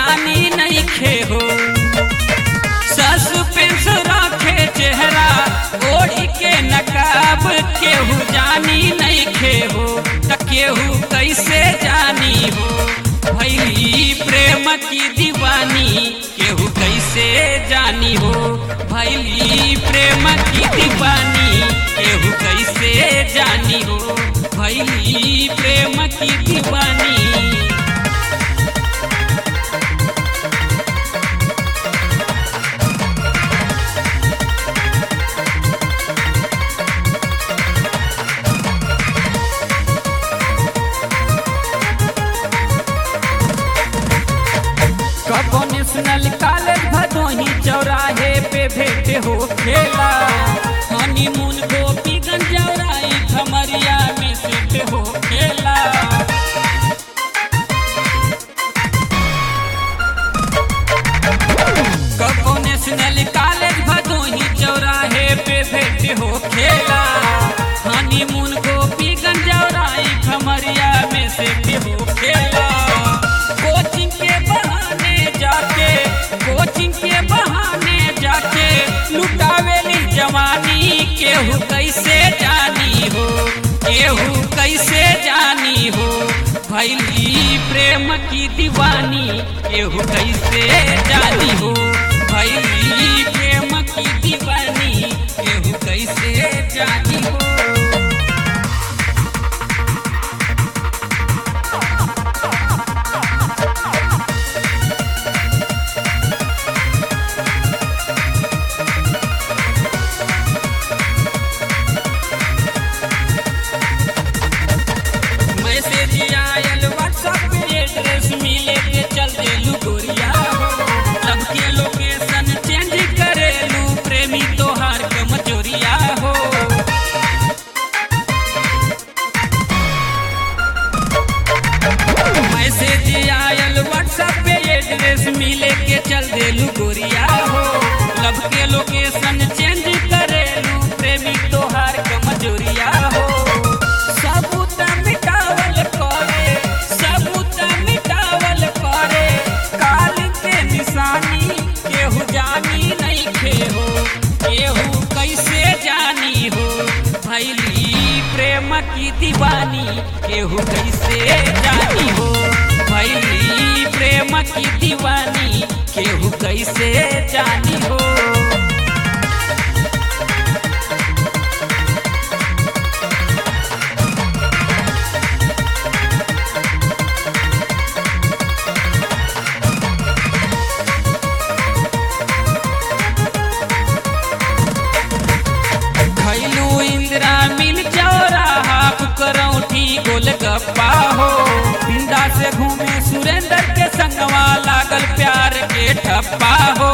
जानी नहीं खे हो सस्पेंस रखे चेहरा ओढ़ी के नकाब केहू जानी नहीं खे हो त केहू कैसे जानी हो भैली प्रेम की दीवानी केहू कैसे जानी हो भैली प्रेम की दीवानी केहू कैसे जानी हो भैली प्रेम की दीवानी कबो नेशनल कॉलेज भदोही चौराहे पे भेंट हो खेला हनीमून गोपीगंज जौराई खमरिया में सेट हो खेला कबो नेशनल कॉलेज भदोही चौराहे पे भेंट हो खेला हनीमून गोपीगंज जौराई खमरिया में सेट हो खेला कोचिंग के बहाने जाके कोचिंग के बहाने जाके लुटावेली जवानी केहू कैसे जानी हो केहू कैसे जानी हो भैली प्रेम की दीवानी केहू कैसे जानी हो भैली प्रेम की दीवानी केहू कैसे जानी हो मैसेज आयल व्हाट्सएप पे एड्रेस मिले के चल देलू गोरिया हो सबके लोकेशन चेंज करेलू प्रेमी तोहार के मचोरिया हो मैसेज आयल व्हाट्सएप पे एड्रेस मिले के चल देलू गोरिया हो लब के लोकेशन चेंज करेलू प्रेमी तोहार के मजोरिया हो सबूत मिटावल करे सबूत मिटावल करे काल के निशानी केहू जानी नहीं खे हो केहू कैसे जानी हो भैली प्रेम की दीवानी केहू कैसे जानी हो भैली प्रेम की दीवानी केहू कैसे जानी हो खैलू इंदिरा मिल चौराहा करौठी गोलगप्पा हो बिंदा से घूमे सुरेंद्र के संगवा लागल प्यार के ठप्पा हो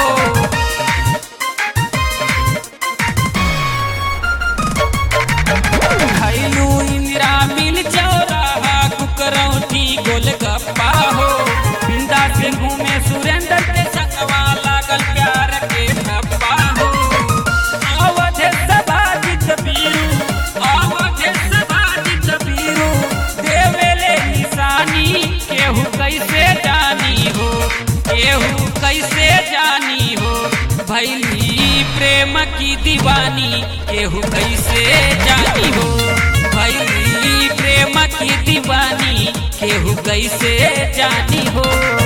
खैलू इंदिरा मिल चौराहा कुकरौठी गोलगप्पा हो बिंदा से घूमे सुरेंद्र के संगवा लागल प्यार के ठप्पा हो अवध सभाजित बीरू अवध सभाजित बीरू देवेले निशानी केहू कैसे जानी हो केहू कैसे जानी हो भैली प्रेम की दीवानी केहू कैसे जानी हो भैली प्रेम की दीवानी केहू कैसे जानी हो